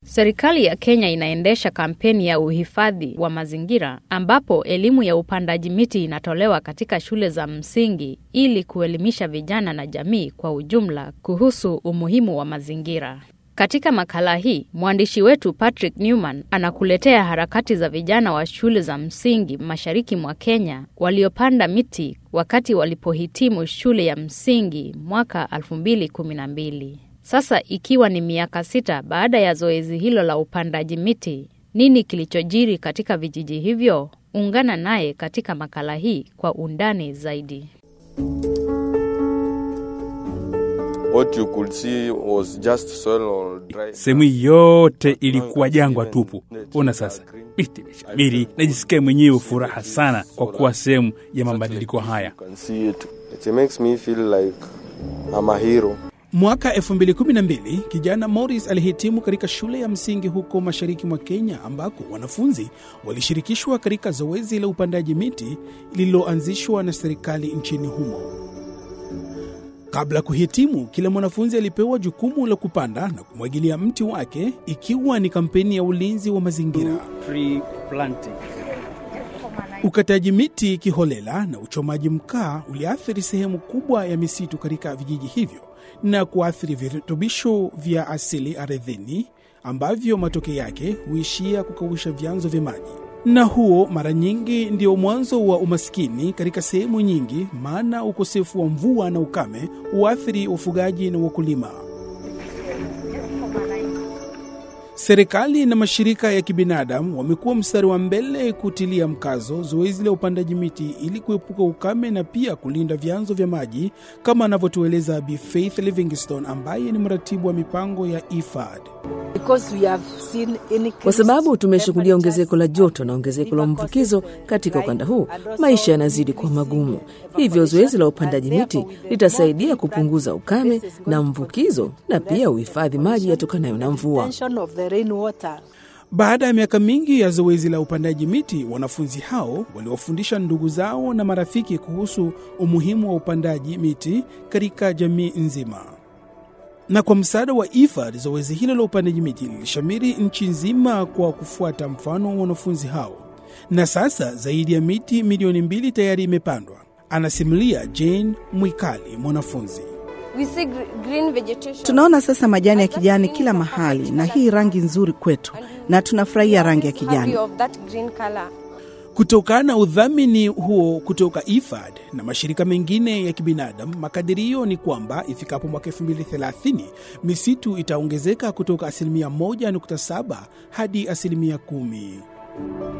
Serikali ya Kenya inaendesha kampeni ya uhifadhi wa mazingira ambapo elimu ya upandaji miti inatolewa katika shule za msingi ili kuelimisha vijana na jamii kwa ujumla kuhusu umuhimu wa mazingira. Katika makala hii, mwandishi wetu Patrick Newman anakuletea harakati za vijana wa shule za msingi mashariki mwa Kenya waliopanda miti wakati walipohitimu shule ya msingi mwaka 2012. Sasa ikiwa ni miaka sita baada ya zoezi hilo la upandaji miti, nini kilichojiri katika vijiji hivyo? Ungana naye katika makala hii kwa undani zaidi. Sehemu yote ilikuwa jangwa tupu. Ona sasa, miti imeshamiri. Najisikia mwenyewe furaha sana kwa kuwa sehemu ya mabadiliko haya. Mwaka 2012 kijana Morris alihitimu katika shule ya msingi huko mashariki mwa Kenya, ambako wanafunzi walishirikishwa katika zoezi la upandaji miti lililoanzishwa na serikali nchini humo. Kabla kuhitimu, kila mwanafunzi alipewa jukumu la kupanda na kumwagilia mti wake, ikiwa ni kampeni ya ulinzi wa mazingira. Ukataji miti kiholela na uchomaji mkaa uliathiri sehemu kubwa ya misitu katika vijiji hivyo na kuathiri virutubisho vya asili ardhini ambavyo matokeo yake huishia kukausha vyanzo vya maji, na huo mara nyingi ndio mwanzo wa umaskini katika sehemu nyingi, maana ukosefu wa mvua na ukame huathiri ufugaji na wakulima. Serikali na mashirika ya kibinadamu wamekuwa mstari wa mbele kutilia mkazo zoezi la upandaji miti ili kuepuka ukame na pia kulinda vyanzo vya maji, kama anavyotueleza Bi Faith Livingstone ambaye ni mratibu wa mipango ya IFAD. Kwa sababu tumeshuhudia ongezeko la joto na ongezeko la mvukizo katika ukanda huu, maisha yanazidi kuwa magumu. Hivyo zoezi la upandaji miti litasaidia kupunguza ukame na mvukizo na pia uhifadhi maji yatokanayo na mvua. Baada ya miaka mingi ya zoezi la upandaji miti, wanafunzi hao waliwafundisha ndugu zao na marafiki kuhusu umuhimu wa upandaji miti katika jamii nzima. Na kwa msaada wa IFAD, zoezi hilo la upandaji miti lilishamiri nchi nzima kwa kufuata mfano wa wanafunzi hao, na sasa zaidi ya miti milioni mbili tayari imepandwa, anasimulia Jane Mwikali, mwanafunzi. Tunaona sasa majani ya kijani kila mahali, na hii rangi nzuri kwetu, na tunafurahia rangi ya kijani. Kutokana na udhamini huo kutoka IFAD na mashirika mengine ya kibinadamu, makadirio ni kwamba ifikapo mwaka 2030 misitu itaongezeka kutoka asilimia 1.7 hadi asilimia 10.